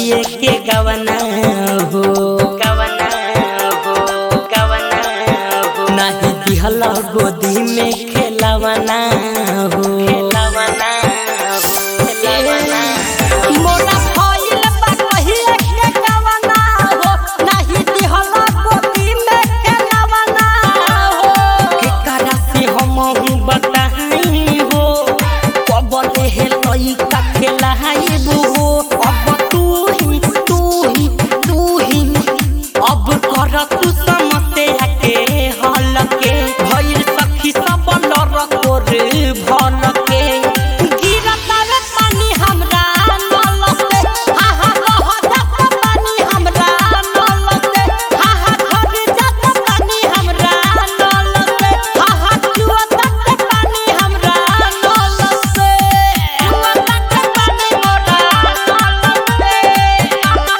कहिए के गवना हो गवना हो गवना हो नाही दिहल गोदी में खेलवना हो खेलवना हो खेलवना मोरा भइल बा कहिए के गवना हो नाही दिहल गोदी में खेलवना हो केकरा से हम बताई हो कबले हे लइका खेलाइबू हो अब तू ही तू ही तू ही अब कर तू समस्या के हल के भइल सखी सब लर कोर भल के गिरत रे पानी हमरा नल से आहा रह जात पानी हमरा नल से आहा घर जात पानी हमरा नल से आहा चुअत पानी हमरा नल से चुअत पानी मोरा नल से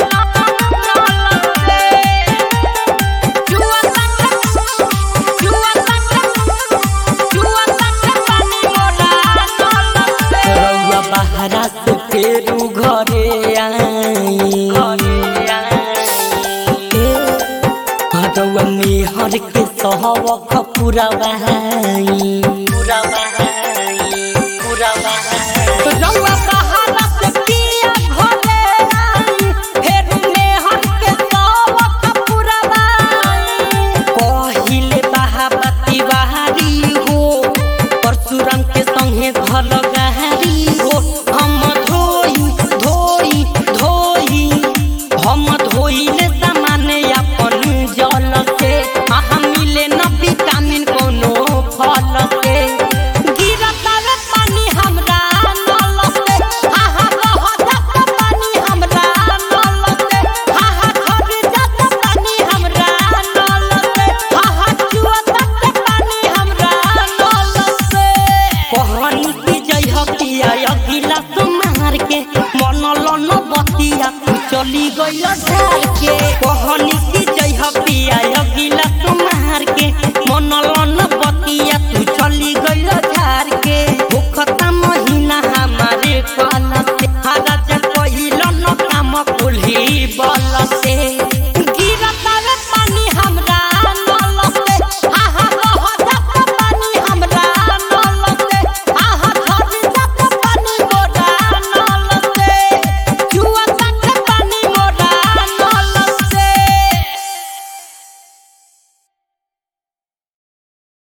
रउआ बहरा से फेरू घरे आई हरवा निहर के सहवख पूरा बहाई पूरा बहाई